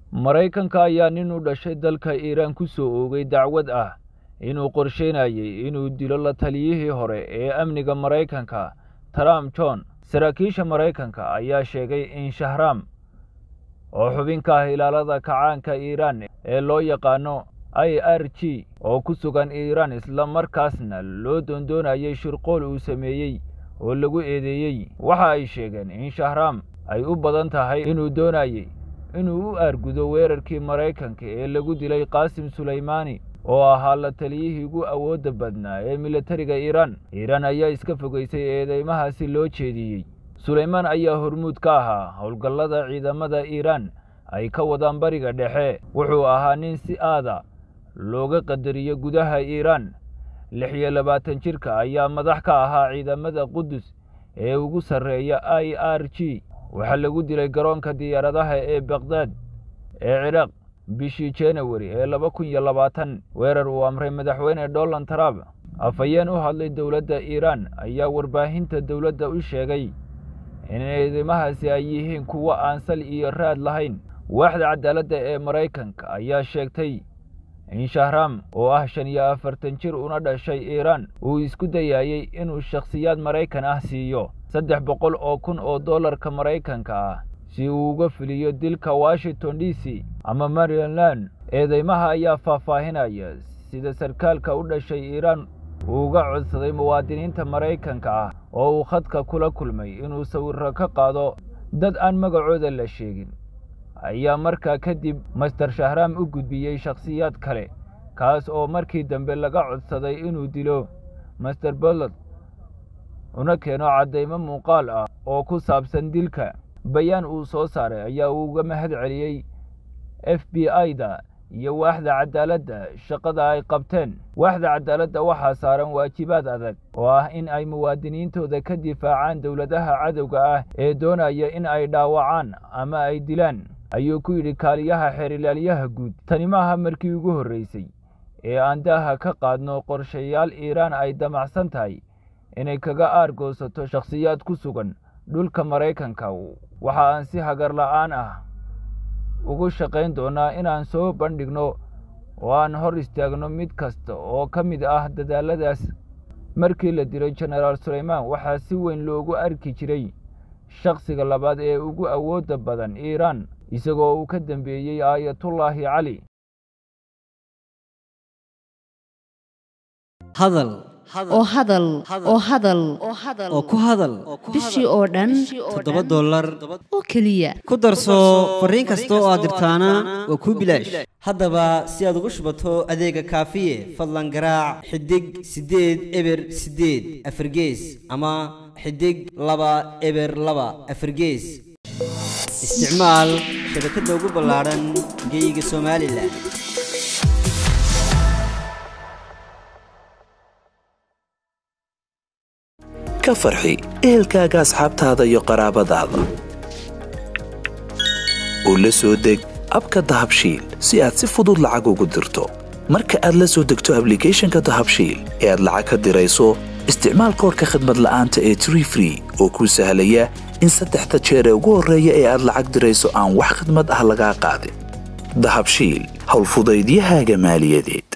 maraykanka ayaa nin u dhashay dalka iiraan ku soo oogay dacwad ah inuu qorsheynayay inuu dilo la taliyihii hore ee amniga maraykanka trump john saraakiisha maraykanka ayaa sheegay in shahraam oo xubin ka ah ilaalada kacaanka iiraan ee loo yaqaano i r g oo ku sugan iiraan isla markaasna loo doondoonayay shirqool uu sameeyey oo lagu eedeeyey waxa ay sheegeen in shahraam ay u badan tahay inuu doonayey inuu u aargudo weerarkii maraykanka ee lagu dilay qaasim sulaymaani oo ahaa la taliyihii ugu awoodda badnaa ee militariga iiraan iiraan ayaa iska fogaysay eedeymahaasi loo jeediyey sulaymaan ayaa hormuud ka ahaa howlgallada ciidamada iiraan ay ka wadaan bariga dhexe wuxuu ahaa nin si aada looga qadariyo gudaha iiraan lix iyo labaatan jirka ayaa madax ka ahaa ciidamada qudus ee ugu sarreeya i r g waxaa lagu dilay garoonka diyaaradaha ee bakhdad ee ciraaq bishii janawari ee laba kun iyo labaatan weerar uu amray madaxweyne donald trump afhayeen u hadlay dowladda iiraan ayaa warbaahinta dowladda u sheegay in eedeymahaasi ay yihiin kuwo aan sal iyo raad lahayn waaxda cadaaladda ee maraykanka ayaa sheegtay in shahraam oo ah shan iyo afartan jir una dhashay iiraan uu isku dayayey inuu shakhsiyaad maraykan ah siiyo saddex boqol oo kun oo dollarka maraykanka ah si uu uga fuliyo dilka washington d c ama maryland eedeymaha ayaa faahfaahinaya sida sarkaalka u dhashay iiraan uu uga codsaday muwaadiniinta maraykanka ah oo uu khadka kula kulmay inuu sawirro ka qaado dad aan magacooda la sheegin ayaa markaa kadib master shahraam u gudbiyey shakhsiyaad kale kaas oo markii dambe laga codsaday inuu dilo master bolod una keeno caddaymo muuqaal ah oo ku saabsan dilka bayaan uu soo saaray ayaa uu uga mahad celiyey f b i-da iyo waaxda cadaaladda shaqada ay qabteen waaxda cadaaladda waxaa saaran waajibaad adag oo ah in ay muwaadiniintooda ka difaacaan dowladaha cadowga ah ee doonaya in ay dhaawacaan ama ay dilaan ayuu ku yidhi kaaliyaha xeerilaalyaha guud tani maaha markii ugu horreysay ee aan daaha ka qaadno qorshayaal iiraan ay damacsan tahay inay kaga aargoosato shakhsiyaad ku sugan dhulka maraykanka waxa aan si hagar la'aan ah ugu shaqayn doonaa inaan soo bandhigno oo aan hor istaagno mid kasta oo ka mid ah dadaalladaas markii la dilay jenaraal sulaymaan waxaa si weyn loogu arki jiray shakhsiga labaad ee ugu awoodda badan iiraan isagoo uu ka dambeeyey aayatullaahi cali hadal oo hadal oo hadal oo ku hadal bishii oo dhan toddoba dollar oo keliya ku darso fariin kasta oo aad dirtaana waa kuu bilaash haddaba si aad ugu shubato adeega kaafiye fadlan garaac xidig siddeed eber siddeed afargees ama xidig laba eber laba afargees isticmaal shabakadda ugu ballaadhan geyga somalilan ka farxi ehelkaaga asxaabtaada iyo qaraabadaada u la soo deg abka dahabshiil si aad si fudud lacag ugu dirto marka aad la soo degto ablicathonka dahabshiil ee aad lacag ka dirayso isticmaal koorka khadmad la'aanta ee tree free oo kuu sahlaya in saddexda jeer ee ugu horreeya ee aad lacag dirayso aan wax khidmad ah lagaa qaadin dahabshiil howlfudaydiyahaaga maaliyadeed